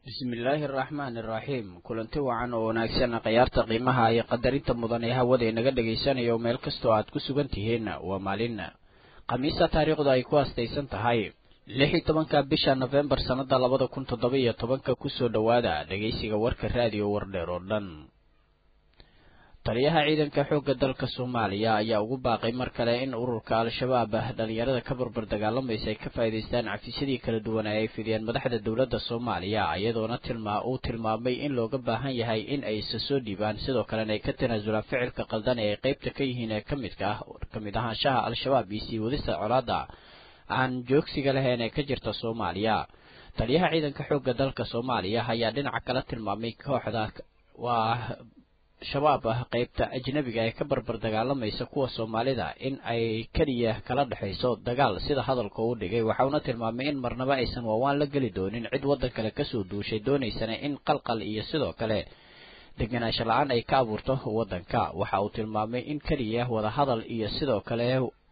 bismillaahi araxmaani iraxiim kulanti wacan oo wanaagsan khayaarta qiimaha iyo qadarinta mudan ee hawada inaga dhagaysanayo meel kastoo aad ku sugan tihiin waa maalin khamiisa taariikhdu ay ku astaysan tahay lix iyo tobanka bisha nofembar sannada labada kun toddoba iyo tobanka kusoo dhowaada dhegaysiga warka raadiyo wardheer oo dhan taliyaha ciidanka xoogga dalka soomaaliya ayaa ugu baaqay mar kale in ururka al-shabaab dhalinyarada ka barbar dagaalamaysa ay ka faa'iidaystaan cafisyadii kala duwan ee ay fidiyeen madaxda dowladda soomaaliya iyadoona tilmaa uu tilmaamay in looga baahan yahay in ay isa soo dhiibaan sidoo kalena ay ka tanaasulaan ficilka qaldan ee ay qaybta ka yihiin ee kamidka ah kamid ahaanshaha al-shabaab iyo sii wadista colaada aan joogsiga lahayn ee ka jirta soomaaliya taliyaha ciidanka xoogga dalka soomaaliya ayaa dhinaca kala tilmaamay kooxda waa shabaab ah qaybta ajnabiga ee ka barbar dagaalamaysa kuwa soomaalida in ay keliya kala dhexayso dagaal sida hadalka uu dhigay waxauna tilmaamay in marnaba aysan waawaan la geli doonin cid waddan kale kasoo duushay doonaysana in qalqal iyo sidoo kale deganaansho la-aan ay ka abuurto waddanka waxa uu tilmaamay in keliya wadahadal iyo sidoo kale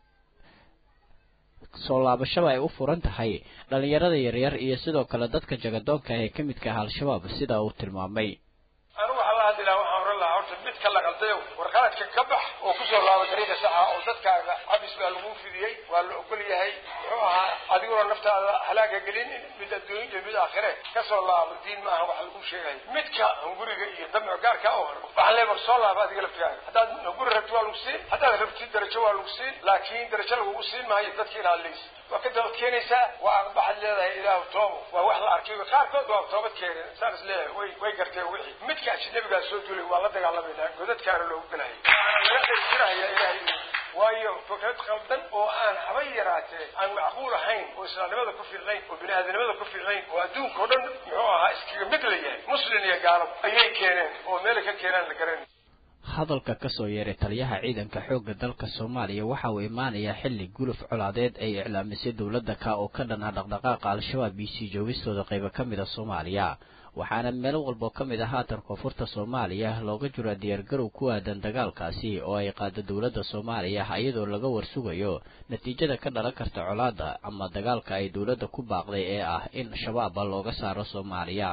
soo laabashaba ay u furan tahay dhalinyarada yaryar iyo sidoo kale dadka jagadoonka ee ka midka ah al-shabaab sida uu tilmaamay anigu waxaan la hadli lahaa waxaan oran lahaa horta mid ka la qaldayo warqaladka ka bax oo kusoo laaba dariiqa saxa oo dadkaaga cabis baa lagu fidiyey waa la ogol yahay muxuu ahaa adiguna naftaada halaaga gelin mid adduunya iyo mid aakhire kasoo laabo diin maaha waxa lagu sheegaya midka hunguriga iyo damco gaarka oo waxaan leeya war soo laaba adiga laftigaaga haddaad hunguri rabti waa lagu siin haddaad rabtid darajo waa lagu siin laakiin darajo lagugu siin maayo dadka inaad leysi waa ka dabad keenaysaa waa aqbaxad leedahay ilaahu toobo waa wax la arkay qaarkood waa toobad keeneen saan is leeyahay way way garteen wixii midka ajnabigaa soo duulay waa la dagaalamayna godadkaana loogu galaya laga dhaysiraya ilaahay waayo fikrad qaldan oo aan haba yaraatee aan macquul ahayn oo islaamnimada ku fiicnayn oo bini-aadanimada ku fiicnayn oo adduunka o dhan muxuu ahaa iskaga mid la yahay muslin iyo gaalab ayay keeneen oo meelay ka keenaan la garan hadalka kasoo yeeray taliyaha ciidanka xoogga dalka soomaaliya waxa uu imaanayaa xilli guluf colaadeed ay iclaamisay dowladda ka oo ka dhan ah dhaqdhaqaaqa al-shabaab iyo sii joogistooda qaybo ka mid a soomaaliya waxaana meel walboo ka mid ah haatan koonfurta soomaaliya looga jiro diyaargarow ku aadan dagaalkaasi oo ay qaado dowladda soomaaliya iyadoo laga warsugayo natiijada ka dhalan karta colaada ama dagaalka ay dowladda ku baaqday ee ah in shabaaba looga saaro soomaaliya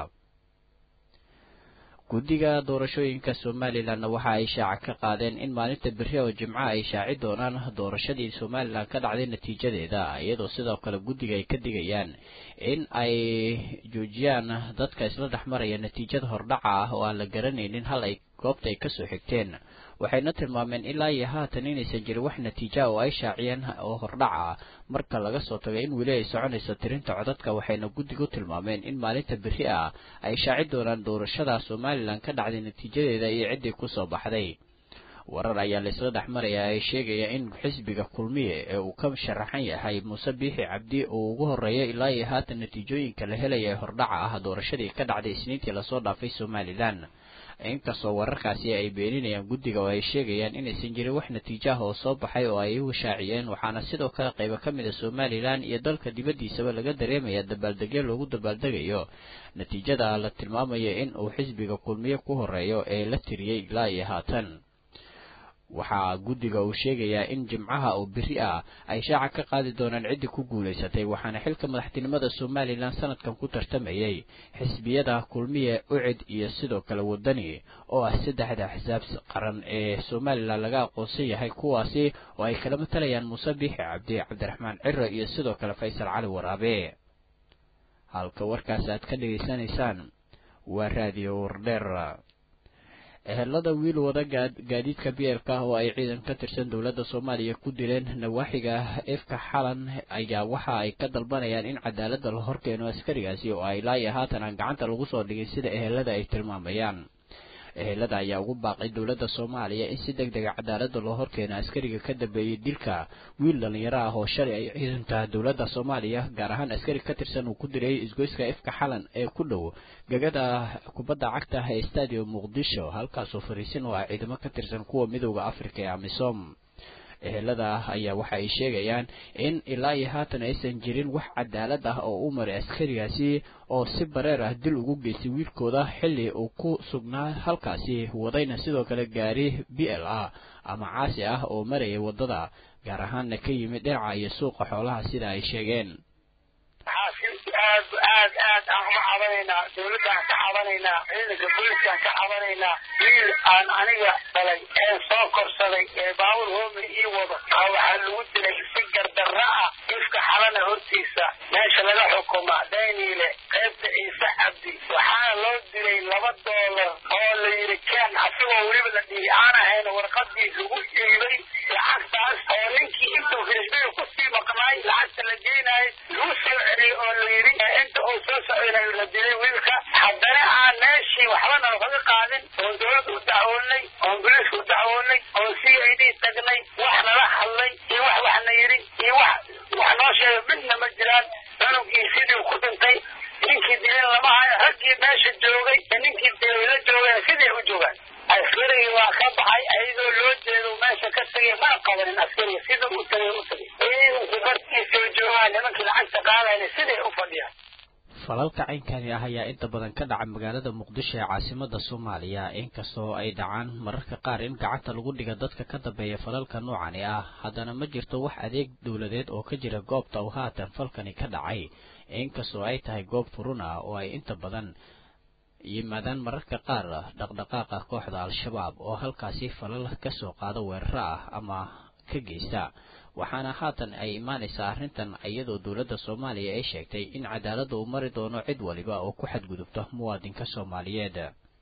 guddiga doorashooyinka somalilanna waxa ay shaaca ka qaadeen in maalinta beri oo jimco ay shaaci doonaan doorashadii somalilan ka dhacday natiijadeeda iyadoo sidoo kale guddiga ay ka digayaan in ay joojiyaan dadka isla dhex maraya natiijada hordhaca ah oo aan la garanaynin hal ay goobta ay kasoo xigteen waxayna tilmaameen ilaa iyo haatan inaysan jirin wax natiija oo ay shaaciyeen oo hordhaca ah marka laga soo tago in weli ay soconayso tirinta codadka waxayna guddigu tilmaameen in maalinta beri ah ay shaaci doonaan doorashada somalilan ka dhacday natiijadeeda iyo ciddii kusoo baxday warar ayaa laisla dhex maraya ay sheegaya in xisbiga kulmiye ee uu ka sharaxan yahay muuse biixi cabdi uu ugu horeeya ilaa iyo haatan natiijooyinka la helaya ee hordhaca ah doorashadii ka dhacday isniintii lasoo dhaafay somalilan inkastoo wararkaasi ay beeninayaan guddiga oo ay sheegayaan inaysan jirin wax natiijo ah oo soo baxay oo ay u shaaciyeen waxaana sidoo kale qaybo ka mid a somalilan iyo dalka dibaddiisaba laga dareemaya dabaaldegyo loogu dabaaldegayo natiijada la tilmaamaya in uu xisbiga kulmiye ku horeeyo ee la tiriyey ilaa iyo haatan waxaa guddiga uu sheegayaa in jimcaha oo beri ah ay shaaca ka qaadi doonaan ciddii ku guulaysatay waxaana xilka madaxtinimada somalilan sanadkan ku tartamayay xisbiyada kulmiye ucid iyo sidoo kale wadani oo ah saddexda axsaab qaran ee somalilan laga aqoonsan yahay kuwaasi oo ay kala matalayaan muuse biixi cabdi cabdiraxmaan ciro iyo sidoo kale faysal cali waraabe halka warkaas aad ka dhegaysanaysaan waa raadiyo wardheer ehelada wiil wada gaadiidka bielka oo ay ciidan ka tirsan dowladda soomaaliya ku dileen nawaaxiga efka xalan ayaa waxa ay ka dalbanayaan in cadaaladda la horkeeno askarigaasi oo ay laaya haatan aan gacanta lagu soo dhigin sida ehelada ay tilmaamayaan ehelada ayaa ugu baaqay dowladda soomaaliya in si deg dega cadaaladda loo horkeeno askariga ka dambeeyey dilka wiil dhalinyaro ah oo shalay ay ciidanka dowladda soomaaliya gaar ahaan askari ka tirsan uu ku diray isgoyska efka xalan ee ku dhow gegada kubadda cagta ee stadium muqdisho halkaasoo fariisin oo ah ciidamo ka tirsan kuwa midowda afrika ee amisom ehelada ayaa waxa ay sheegayaan in ilaa iyo haatan aysan jirin wax cadaalad ah oo u maray askarigaasi oo si bareer ah dil ugu geystay wiilkooda xilli uu ku sugnaa halkaasi wadayna sidoo kale gaari b l ah ama caasi ah oo marayay waddada gaar ahaanna ka yimid dhinaca iyo suuqa xoolaha sida ay sheegeen aad aad aad aan uga cabanaynaa dawladaan ka cabanaynaa ciidanka booliiskaan ka cabanaynaa wiil aan aniga dhalay ee soo korsaday ee baawur hoome ii wado aa waxaa lagu dilay si gardarra ah ifka xalana hortiisa meesha laga xukuma dayniile qaybta ciise cabdi waxaana loo dilay laba doolar oo la yidhi keen asigoo weliba la dhihi aan ahayn warqadii lagu dhiibay lacagtaas oo ninkii intuu firisbiga kusii maqnaay lacagta la geynaayay lagu soo celiyey oo la yidhi inta uu soo soconayo la dilay wiilka haddana aan meeshii waxbana lakaga qaadin oon dawladda u dacwoonay oon boliiska u dacwoonay oon c i d tagnay wax nala hadlay iyo wax waxna yidhi iyo wax wax noo sheega midna ma jiraan cunugii sidii ku dhintay ninkii dilin lama hayo raggii meesha joogay ee ninkii dilay la joogeen sidii u joogaan askarigii waa ka baxay ayadoo loo jeedo meesha ka tagay mana qabanin askariga siduu u tagay u tagay ciidanku bartiisoo joogaan nimankii lacagta qaadayna siday u fadhiyaan falalka caynkani ah ayaa inta badan ka dhaca magaalada muqdisho ee caasimada soomaaliya inkastoo ay dhacaan mararka qaar in gacanta lagu dhiga dadka ka dambeeya falalka noocani ah haddana ma jirto wax adeeg dowladeed oo ka jira goobta uu haatan falkani ka dhacay inkastoo ay tahay goob furun ah oo ay inta badan yimaadaan mararka qaar dhaqdhaqaaqa kooxda al-shabaab oo halkaasi falal kasoo qaada weeraro ah ama ka geysta waxaana haatan ay imaanaysaa arrintan iyadoo dowladda soomaaliya ay sheegtay in cadaaladda uu mari doono cid waliba oo ku xadgudubta muwaadinka soomaaliyeed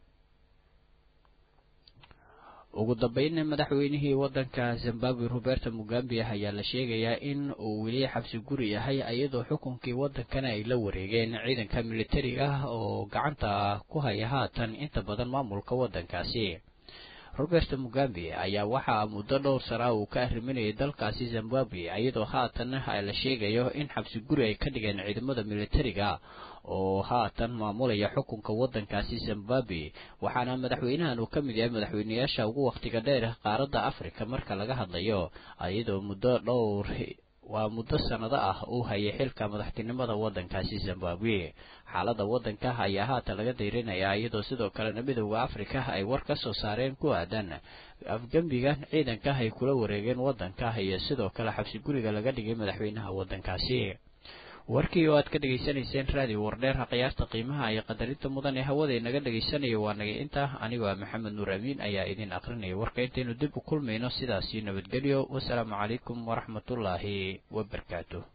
ugu dambeynna madaxweynihii waddanka zimbabwe roberto mugambe ayaa la sheegayaa in uu weli xabsi guri yahay iyadoo xukunkii waddankana ay la wareegeen ciidanka militariga oo gacanta ku haya haatan inta badan maamulka waddankaasi roberto mugambe ayaa waxaa muddo dhowr sana uu ka arriminayay dalkaasi zimbabwe iyadoo haatan la sheegayo in xabsi guri ay ka dhigeen ciidamada militariga oo haatan maamulaya xukunka waddankaasi zimbabwe waxaana madaxweynahan uu ka mid yahay madaxweyneyaasha ugu wakhtiga dheer qaaradda afrika marka laga hadlayo iyadoo muddo dhowr waa muddo sannado ah uu hayay xilka madaxtinimada waddankaasi zimbabwe xaaladda waddanka ayaa haatan laga dayrinayaa iyadoo sidoo kalena midooda afrika ay war ka soo saareen ku aadan afgembigan ciidanka ay kula wareegeen waddanka iyo sidoo kale xabsi guriga laga dhigay madaxweynaha waddankaasi warkii oo aad ka dhegaysanayseen raadiyo wardheer khiyaarta qiimaha iyo qadarinta mudan ee hawada inaga dhegaysanaya waa naga inta anigoo ah maxamed nuur amiin ayaa idin akrinaya warka intaynu dib u kulmayno sidaasi nabadgelyo wasalaamu calaykum waraxmatullaahi wabarakaatu